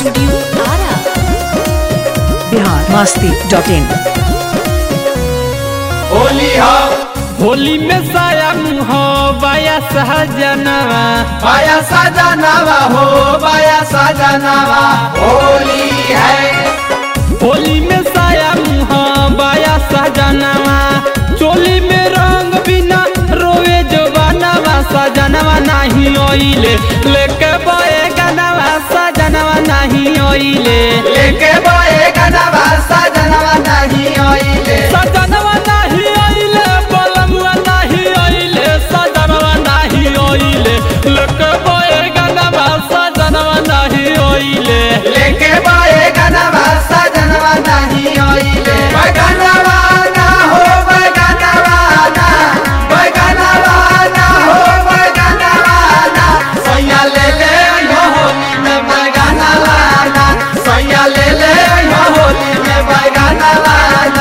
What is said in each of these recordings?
Studio Ara. Bihar Masti dot in Holi हो होली में साया मुँह बाया सहजनवा बाया सजनावा हो बाया सजनावा होली है होली में साया मुँह बाया सहजनवा चोली में रंग बिना रोवे जो बनवा सजनवा नहीं ओइले लेके बोए गनवा सजनवा नहीं ओइले लेके बोए गनवा सजनवा नहीं ओइले सजनवा नहीं ओइले बलमुआ नहीं ओइले सजनवा नहीं ओइले लेके बोए गनवा सजनवा नहीं ओइले लेके बोए गनवा सजनवा नहीं ओइले बगनवा ना हो बगनवा ना बगनवा ना हो बगनवा ना सैया ले ले यो होली में बगनवा ना सैया ले ले यो होली में बगनवा ना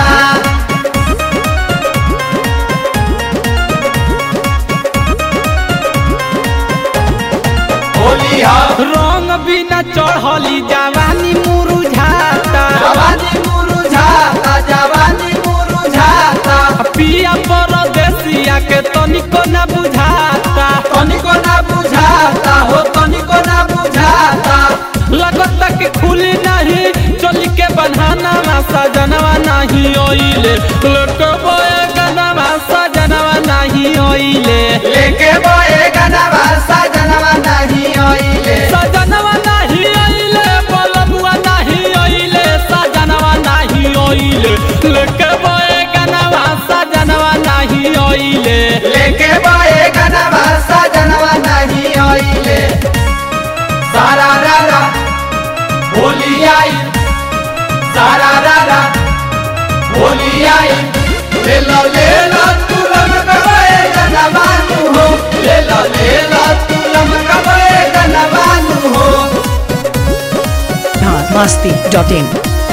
होली हो रंग बिना चढ़ली जवानी मुरुझाता जवानी मुरुझाता जवानी मुरुझाता पिया परदेसिया के तनिको न बुझाता तनिको ना बुझाता हो तनिको ना बुझाता लगता कि खुली नहीं चोली के बन्हाना सजनवा नहीं ओइले लोक बोए गनवा सजनवा नहीं ओइले लेके बोए गनवा सजनवा नहीं ओइले सजनवा नहीं ओइले बलमुआ नहीं ओइले सजनवा नहीं ओइले लोक बोए गनवा सजनवा नहीं ओइले लेके बोए गनवा सजनवा नहीं ओइले सारा रारा होली आई सारा रारा होली आई ले लो ले लो तू लम कबे गनवा तू हो ले लो ले लो तू लम कबे गनवा तू हो बिहार मस्ती डॉट इन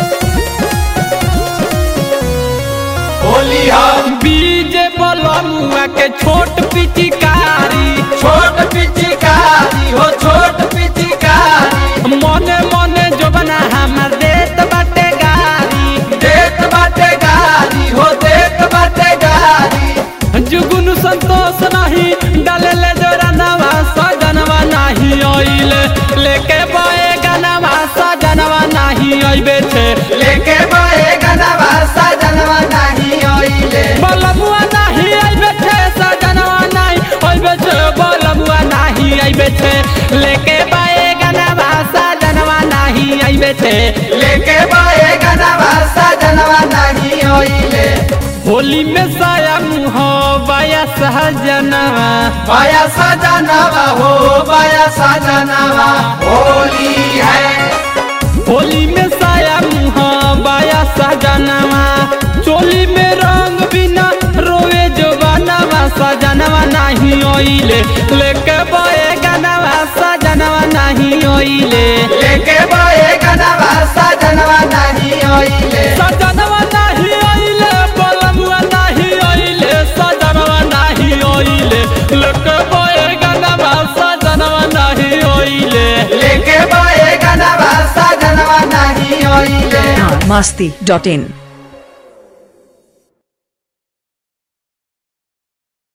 होली हो बीजे बलमुआ के छोट पिचकारी छोट पिचकारी हो छोट पिचकारी मने मने जो बना हमर देत बाटे गारी देत बाटे गारी हो देत बाटे गारी जुगुन संतोष नहीं डाले ले जोरनवा सजनवा नहीं ओइले लेके बोए गनवा सजनवा नहीं ओइबे छे लेके बोए गनवा सजनवा नहीं ओइले बलमुआ नहीं ओइबे छे सजनवा नहीं ओइबे छे बलमुआ नहीं ओइबे छे लेके बोए गनवा सजनवा नहीं ओइबे छे लेके बोए गनवा सजनवा नहीं ओइले होली में साया मुँह बाया सहजनवा बाया सजनवा हो बाया सजनवा होली है होली में साया मुँह बाया सहजनवा चोली में रंग बिना रोवे जो बनवा सजनवा नहीं ओइले लेके बोए गनवा सजनवा नहीं ओइले लेके बोए गनवा सजनवा नहीं ओइले सजनवा नहीं ओइले बलमुआ नहीं ओइले सजनवा नहीं ओइले लेके बोए गनवा सजनवा नहीं ओइले लेके बोए गनवा सजनवा नहीं ओइले बिहार मस्ती डॉट इन